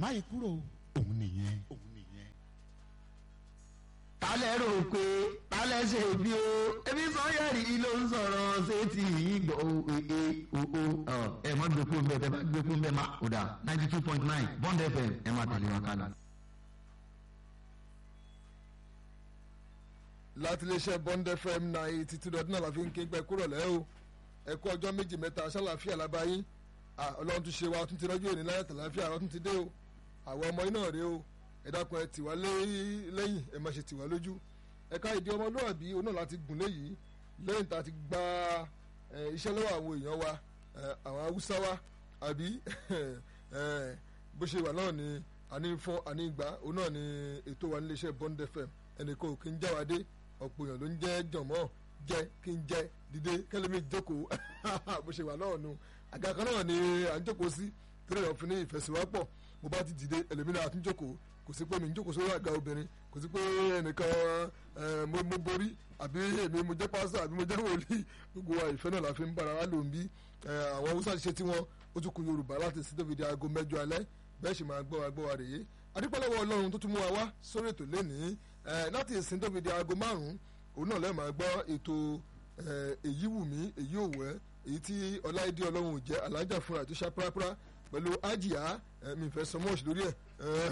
má yí kúrò òun nìyẹn. òun nìyẹn. tálẹ̀ rò pé tálẹ̀ ṣe bí o ebi sọ́yẹ̀rì ló ń sọ̀rọ̀ ṣé ti yìí gbọ́ o ee o o ẹ má gbé fún bẹ́ẹ̀ bẹ́ẹ̀ bá gbé fún bẹ́ẹ̀ má o dà ninety two point nine bond fm ẹ má tẹ̀lé wa kálá. láti iléeṣẹ́ bond fm ninety two dot nine la fi ń ké gbẹ kúrò lẹ́ o ẹ kú ọjọ́ méjì mẹ́ta ṣàlàáfíà lábáyé ọlọ́run tún ṣe wa tún ti rọ́jò òní láyé tàlàáfíà ọ̀rọ̀ tún ti dé o àwọn ọmọ iná rèé o ẹ dákun ẹ tìwá lẹ́yìn ẹ má ṣe tìwá lójú ẹ̀ka ìdí ọmọlúwàbí òun náà láti gùn léyìí lẹ́yìn tá a ti gba iṣẹ́ lọ́wọ́ àwọn èèyàn wa àwọn haúsá wa àbí bó ṣe wà náà ni àní fún àní ìgbà òun náà ni ètò wa níléeṣẹ́ bond fm ẹnìkan ò kí ń jáwádé ọ̀pọ̀ èèyàn ló ń jẹ́ jọ̀mọ́ jẹ́ kí n jẹ́ dìde kẹ́lẹ́mí jókòó bó ṣe wà náà nu àga kan náà ni à ń jókòó sí torí ẹ̀ fi ní ìfẹsíwápọ̀ mo bá ti dìde ẹlòmínà àti jókòó kò sí pé mi ń jókòó sórí àga obìnrin kò sí pé ẹnìkan mo borí àbí èmi mo jẹ́ pásítọ̀ àbí mo jẹ́ wòlíì gbogbo wa ìfẹ́ náà la fi ń bára wa lò ń bí àwọn haúsá ṣe tí wọ́n ó tún kun yorùbá láti sí tóbi di aago mẹ́jọ alẹ́ bẹ́ẹ̀ sì máa gbọ́ wa gbọ́ wa rèé adúpẹ́lẹ́wọ̀ ọlọ́run tó tún mú wa wá sórí ètò lénìí láti ìsìn tóbi di aago márùn-ún òun náà lẹ́ẹ̀ máa gbọ́ ètò èyí wù mí èyí ò wẹ́ èyí tí ọláìdí ọlọ́run ò jẹ́ alájà fúnra tó ṣá pàápàá pẹ̀lú ajiya mi fẹ́ sọ mọ́ọ̀ṣì lórí ẹ̀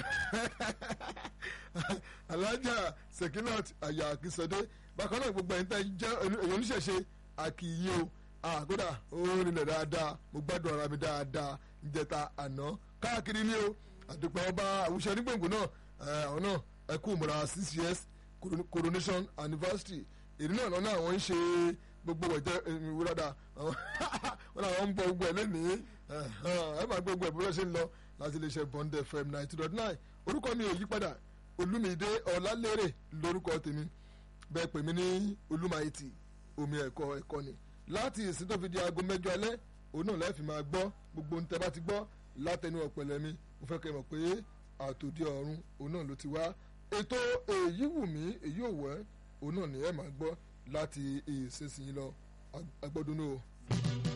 alájà sekinat aya akínsọdé bákan náà gbogbo ẹ̀yin tẹ́ jẹ́ èyàn oníṣẹ̀ṣe àkìyí o àkódà ó rìnlẹ̀ dáadáa mo gbádùn ara mi dáadáa ìjẹta àná káàkiri ní o àdùpẹ́ ọba àwùjọ onígbòǹgbò náà àwọn náà ẹ kú múra six years coronation anniversary èdè náà lọ́nà àwọn ń ṣe gbogbo ẹ̀jẹ̀ ìwúrọ̀dà wọn làwọn ń bọ gbogbo ẹ̀ lẹ́nìí ẹ máa gbogbo ẹ̀ bí wọ́n ṣe ń lọ láti lè ṣe bond fm ninety dot nine orúkọ mi ò yí padà olúmídé ọ̀làlérè lórúkọ tèmi bẹ́ẹ̀ pè mí ní olúmáìtì omi ẹ̀kọ́ ẹ̀kọ́ ni láti ìsìn tó fi di aago mẹ́jọ alẹ́ òun náà lẹ́ẹ̀fì máa gbọ́ gbogbo ohun tẹ́ bá ti gbọ́ látẹnu ọ̀pẹ̀lẹ̀ mi mo fẹ́ kẹ́ mọ̀ pé àtòdì ọ̀run òun náà ló ti wá ètò èyí wù mí èyí ò wẹ́ òun náà ni ẹ máa gbọ́ láti ìsinsìnyí lọ agbọ́dúnú o.